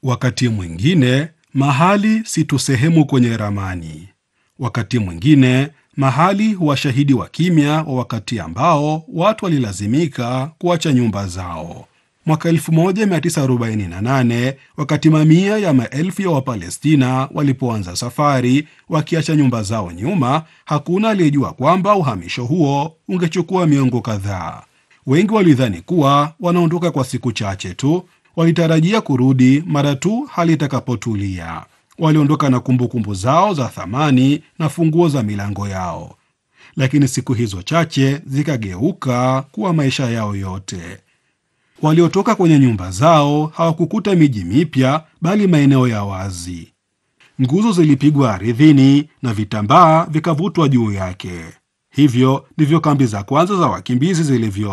Wakati mwingine mahali si tu sehemu kwenye ramani. Wakati mwingine mahali huwa shahidi wa kimya wa wakati ambao watu walilazimika kuacha nyumba zao. Mwaka 1948 wakati mamia ya maelfu ya Wapalestina walipoanza safari wakiacha nyumba zao nyuma, hakuna aliyejua kwamba uhamisho huo ungechukua miongo kadhaa. Wengi walidhani kuwa wanaondoka kwa siku chache tu, walitarajia kurudi mara tu hali itakapotulia. Waliondoka na kumbukumbu zao za thamani na funguo za milango yao, lakini siku hizo chache zikageuka kuwa maisha yao yote. Waliotoka kwenye nyumba zao hawakukuta miji mipya, bali maeneo ya wazi. Nguzo zilipigwa ardhini na vitambaa vikavutwa juu yake. Hivyo ndivyo kambi za kwanza za wakimbizi zilivyo